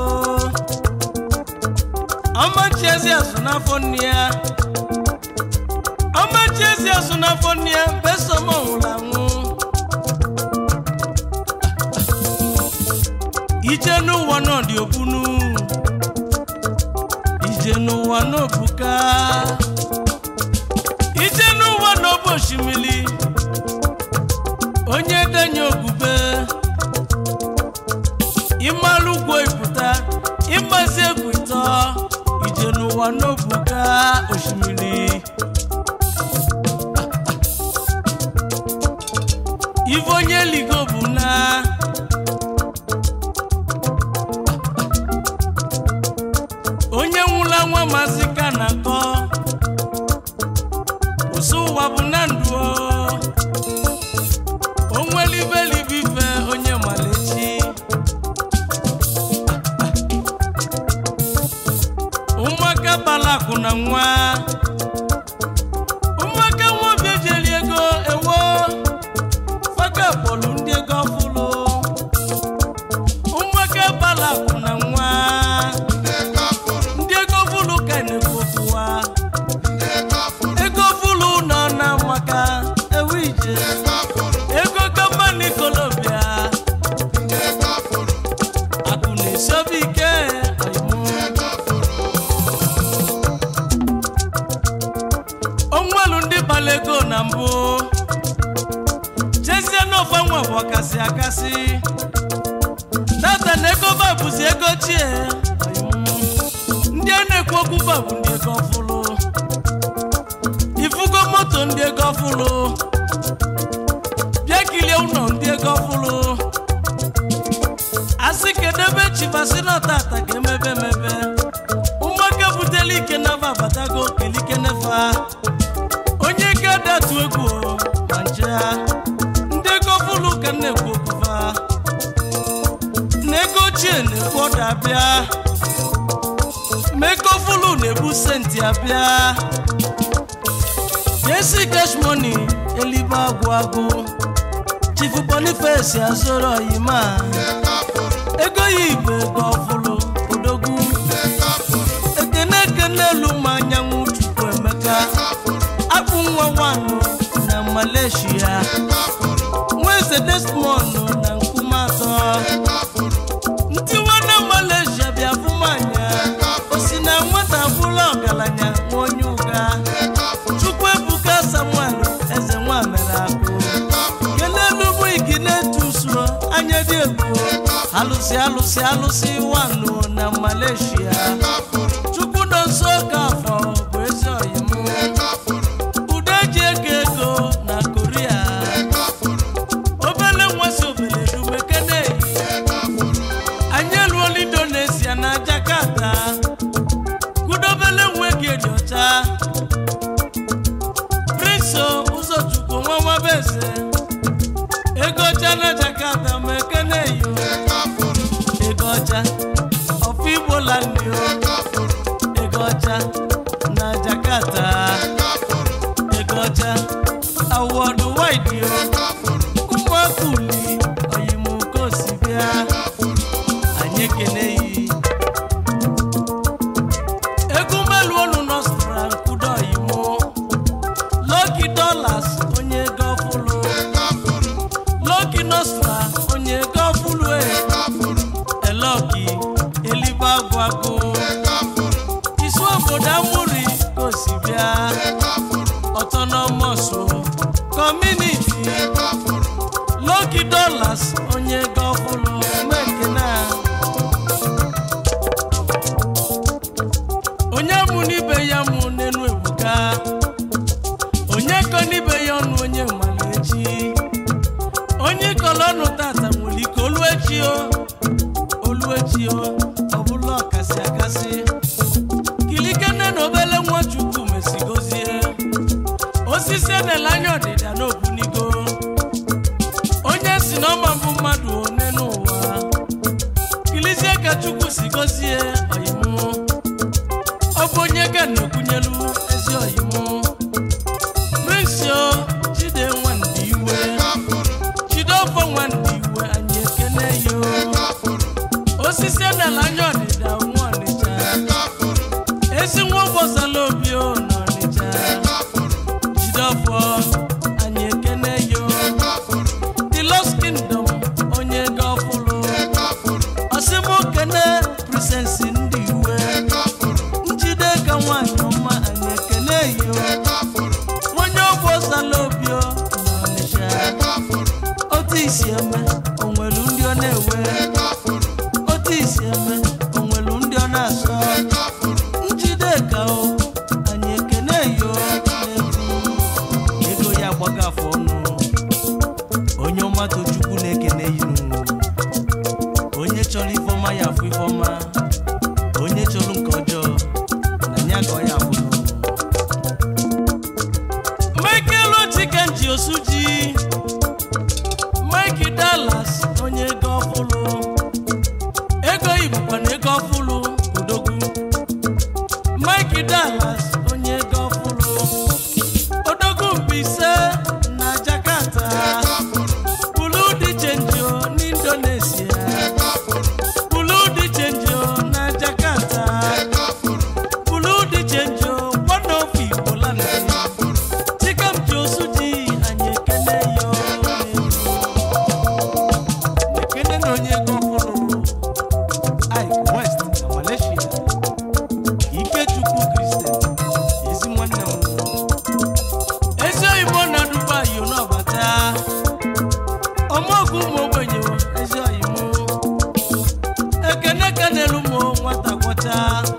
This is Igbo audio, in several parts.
ọmachi ezi azụ n'afọ nne ya ọmachi ezi azụ n'afọ nne ya besom nwụrụ anwụ ije n'ụwa nọ dị ogbunu ije n'ụwa n'obuka ije n'ụwa n'obu osimiri onye denye ogube ịmalụ ugwo ịpụta ịgbazi egwu ịtọ ije n'ụwa n'obuka osimiri ife onye ligo bụ na onye nwụla nwa masị ka na akọ ụsụ ụwa bụ na ndụ onwelibelibife onye malechi ụmụaka balakụ na nwa ụmụaka nwobi ejeli ego ewo faka kpọlụ ndị ego ọfụlụ ụmụaka balakụ na nwa ndị ego fụlụ ka na-ekwu okwu ha ego fụlụ nọ na maka ewu ije ego gọọmenti kolobia akụ na-esobe ike ọyịmụ. onwelu ndị gbara ego na mbụ chezie n'ofe nwa bụ ọkasị akasị tata na ego ba bụzi ego chie ọyịmụ. ndị a na-ekwu okwu ba bụ ndị ego ọfụlụ ifugo moto ndị ego ọfụlụ bịa kilie ụlọ ndị ego ọfụlụ asị kedebe chibasi na tata ga-emebe emebe ụmụaka butela ike nafa abatago kelike nefa onye ike datu egwu o, ma nje ha ndị ego ọfụlụ ka m na-ekwu okwufa na ego ochie na-ekwu ọda bịa ma ego ọfụlụ na-ebu senti abịa Jesi cash money elibe agwụ agwụ Chief Boniface azụrụ oyima ego ya igbo ego ọfụlụ odogwu ekene ekene elu ma anyanwụ chukwu emeka akpụ nwa nwanụ na Malaysia nweze Desmond na nkume atọ ntiwa na Malaysia bịa fụmanya osi na nwata bụla ọgaranya nwa onye ụga chukwu ebuka samuel eze nwa mere akụ kelelu bụ igi na-etu usoro anya dị egwu alụsị alụsị alụsị wanụ na malaysia chukwu nọ nso ka afọ bụ ezi oyimụ udo eji ego ego na koria obele nwasị obele dumekene anyị eluola indonesia na jakarta kudobele nwe gị dị ọcha Prinso ụzọchukwu nwa nwabeze ego ọcha na Jakarta ma ekene yo ego ọcha ọfụ igbo landi o ego ọcha na Jakarta ego ọcha awọdụ waidi o ụmụaka uli oyimuko si bịa anyị ekene yi ego melu olu nọstra nkudo oyimo Lucky Dollars onye ego ọfụlụ Lucky Nostra onye ego ọfụlụ e Eloki elibe agwagụ isi obodo amụri ka o si bịa autonomous community Lucky Dollars onye ego ọfụlụ mekena onye mụ n'ibe ya mụ n'enu ebuka onye kọ n'ibe ya ọnụ onye mara echi onye kọrọ ọnụ tata nwere ike olu echi o olu echi o ọ bụla ọkasị akasị kilikene na obele nwachukwu mesigozie osisi edela anya ọdịda n'obunigo onye si na ọma bụ mmadụ one n'ụwa kilizie ka chukwu si gozie oyimụ ọ bụ onye ga na-ekwunyelu ezi oyimụ Prince Chide Nwandi iwe Chideofo Nwandi iwe anyị ekene yo osisi edela anya ọdịda ọ na-ewe otu isi eme onwelu ndị ọ na-asọ njide ka o anyị ekene yo n'egwu ego ya gbaga afọ ọnụ onye ọma tochukwu na-ekene yinu onye chọrọ ifeọma ya afụ ifeọma onye chọrọ nke ọjọọ na ya ka ọ ya afụ michael ochikenji osuji mike dallas onye ego ọfụlụ ego ibukwa na ego ọfụlụ odogwu mike dallas onye ego ọfụlụ odogwu mbise na jakarta bulu dị chenjo n'indonesia bulu dị chenjo na jakarta bulu dị chenjo one of igbo land chikamji osuji anyị ekele yo ekele na onye ego ọhụrụ ike west na malaysia ikechukwu kristian ezi nwanne m ezi oyibo na dubai n'ọbata ọmọgwụ ụmụ ogbenye ezi oyibo ekene kenelu ụmụ nwata gwọcha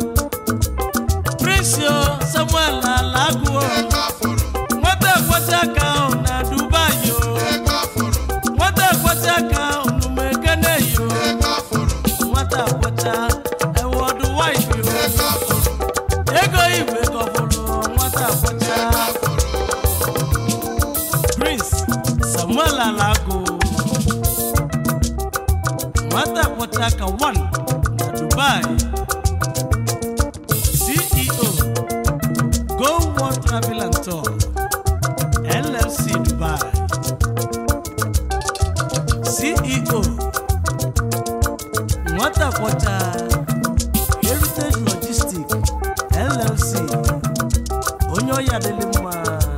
prisio samuel alaguo nwata ekweta aka ahụ na dubai o nwata ekweta aka ahụ n'ụmụ ekene yo nwata ekweta ewọdụ wife yo ego igwe gọbụrụ nwata ekweta prince samuel alago nwata ekweta aka 1 na dubai ceo go world travel and tour llc dubai ceo nwata kwọcha heritage logistic llc onye ọya dịlị mma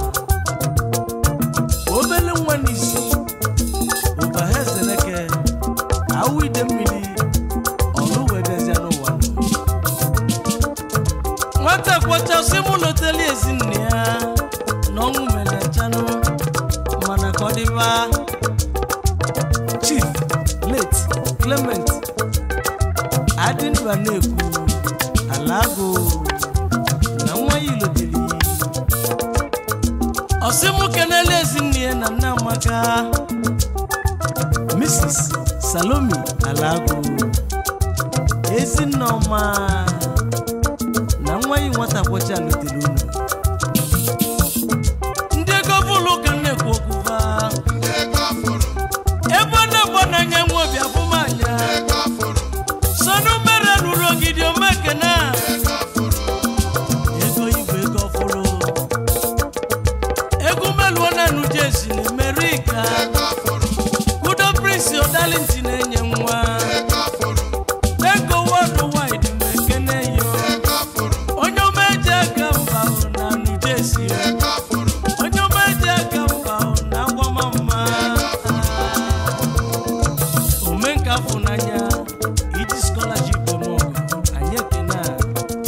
obele nwa n'isi ụbahezeleke awụ ide mmiri ọrụ wee bịazịa n'ụwa nwata kwọcha si mụ loteli ezinne ya na ọnwụ mere nchanụ mana ka ọ dịba chief late clement adịndụ a na-ekwu alago na nwa ya iloteli ọsịmụ kenele ezinne ya na nna amaka mrs salomi alago ezinne ọma na nwa ya nwata kwọcha lotere unu ndị ego bụlụ ka m na-ekwu okwu va ebe ọ na-egbo n'anya nwa obi abụmanya sonu mere nụrụ ogidi omekena ego igwe ego ọfụrụ egwu meluo na nujesi na amerika udo prince odalinti na-enye nwa ego world wide ma ekene yo onye omeji aka mba hụrụ na nujesi onye omeji aka mba hụrụ na agwamamma omenka fụnanya iji scholarship eme ọgụ anyị ekene a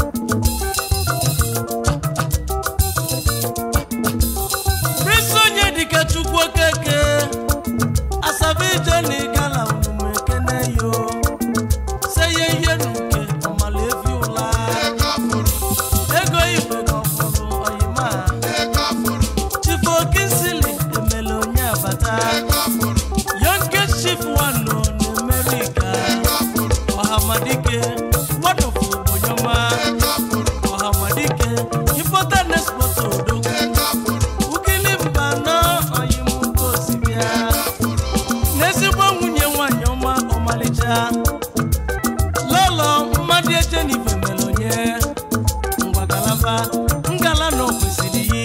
Prince onye dịka chukwu okeke asabijeni gala unumu ekene yo seye ihe n'uke ọmala efi ụla ego igwe gọfụrụ oyima chifu okinsili emele onye abata yonke chief wano na amerika ọhamadike wanofu ogbonyoma ọhamadike importa na export odogwu ukili mba nọ oyimugo osibịa n'ezigbo nwunye nwanyị ọma ọmalịcha lọlọ mmadụ echenife mere onye ngwagalaba ngala na o kwesịrị yi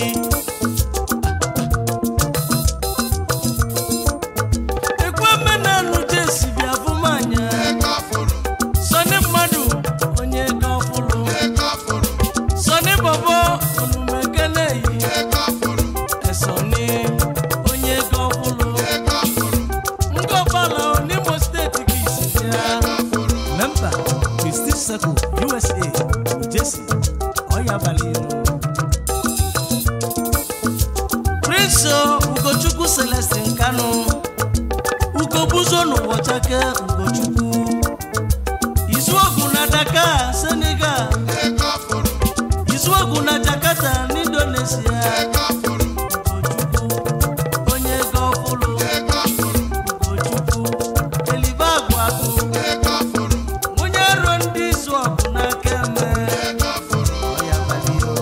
ekwe menanụ jesi bịa fụmanya sọni mmadụ onye ego ọfụlụ sọni bọbọ onumekele yi esọni onye ego ọfụlụ ngọbala n'imo steeti ka isi bịa memba Prestige Circle USA Jesi ọya abalị elu Prince Ugochukwu Celestin Kanu Ugo buzo n'ụwa chake ugochukwu izuogu na dakar senegal izuogu na jakarta n'indonesia ugochukwu onye ego ọfụlụ ugochukwu elibe agwagụ onye ruo ndị izu ọgụ n'aka eme ọya balio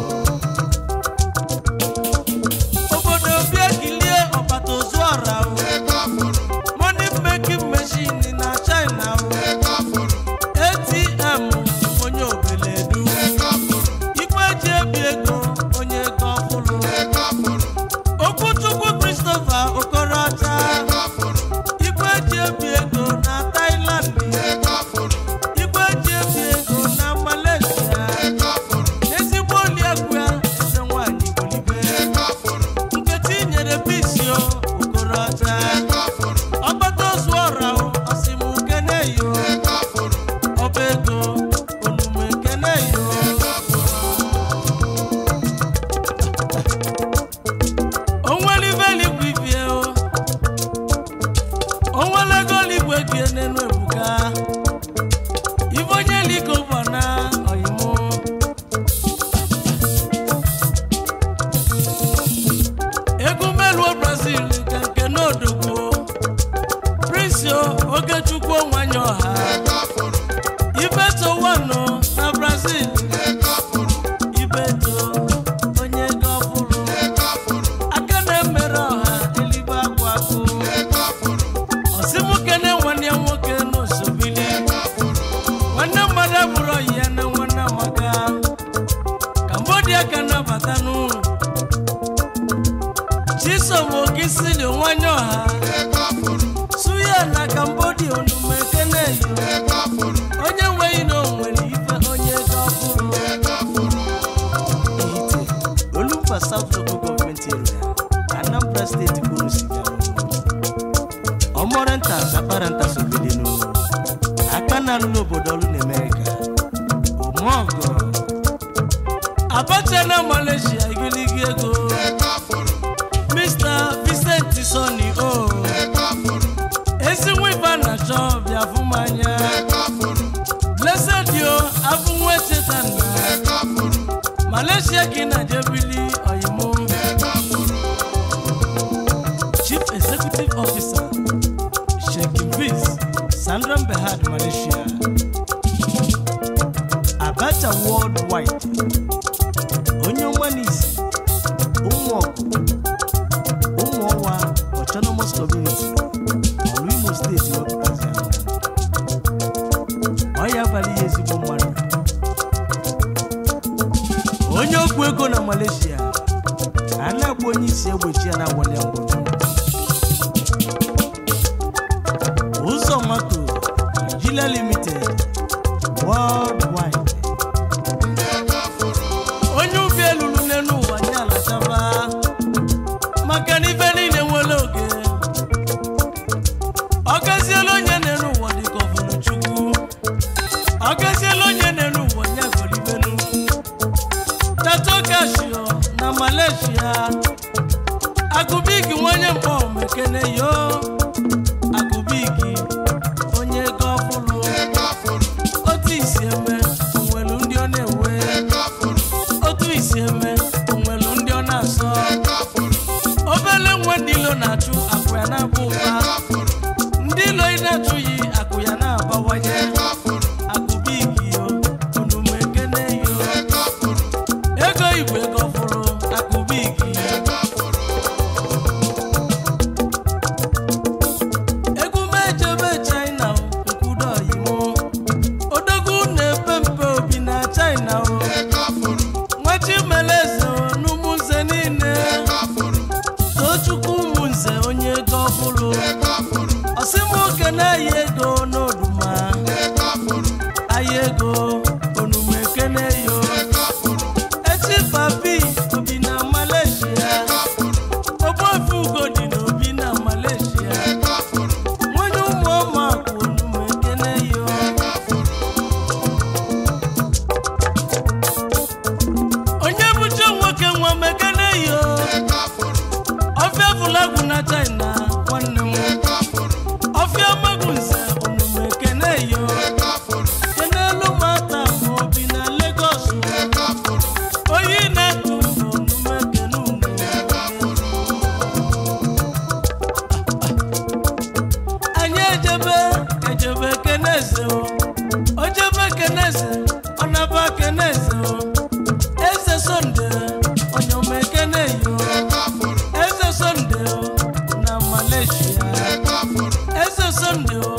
obodo bịagilie ọbata ozu ọra o money making machine na china o atm onye obeledu igwe ji ebi ego onye ego ọfụlụ okwuchukwu christopher okorocha igwe ji ebi ego na thailand igwe ji ebi ego na malaysia ezigbo oliegwu ya eze nwanyị golibe nkechi nyere bisio okorocha ọgbata ozu ọra o ọsịmụ keneyo ọba ego onume keneyo onwelibe eluigwe ibie o onwelego eluigwe gie n'enu ebuka ibe onye eluigwe bụ na ọyịmụ egwu meluo brazil nke nke n'odogbo prisio ogechukwu nwanyị ọha ibeto wano na brazil ibeto onye ego ọfụrụ aka na-emere ọha eluigwe agwụ agwụ ọsịmụke na nwanne ya nwoke n'osobili nwanne mmadụ abụrụ ọyị ya na nwanne amaka kambodia ka nabata n'ụlọ chisom ogisili nwanyị ọha suya na kambodia onume keneyo onye nweghị na onwere ife onye ego ọfụrụ ehite olumba south local government area anambra steeti kwuru siga ọmọrenta akparanta sobedenu aka na-alụ n'obodo ọlụ na amerịka omeọgọ abacha na malaysia igiligi ego mr vincent soni o ezi nwiba na chọ bịa fụmanya blessed yo abụnwe chetanna malaysia gị na jebili oyimo chief executive officer sheikh viz sandra behad malaysia abacha worldwide onye ọma n'isi ụmụ ọgụ ụmụ ọwa autonomous community ọrụ imo steeti wepụtazi anya ọ ya abalị ya ezigbo mmadụ onye okwu ego na malaysia a na-agba onye isi egbochi ya na-agwali ya mgbochi ụzọ mato nigeria limited worldwide onye ubi elulu n'elu ụwa nye alachaba maka na ife niile nwere oge ọ gaziela onye n'elu ụwa dịka ọbụrụ chukwu ọ gaziela onye n'elu ụwa nye golibenu tato kashio na malaysia agụbigi nwanye mkpọ mekene yo agụbigi onye ego ọfụlụ otu isi eme onwelu ndị ọ na-ewe otu isi eme onwelu ndị ọ na-asọ obele nwe ndị ilo na-achụ akụ ya na-aba ụba ndị ilo ị na-achụghị akụ ya na-abawanye akụbigi yo onume ekene yo ego igwe ego fụrụ akụbigi eze o ojebe keneze ọnaba keneze o eze sonde onyoma ekene yo eze sonde o na malaysia eze sonde o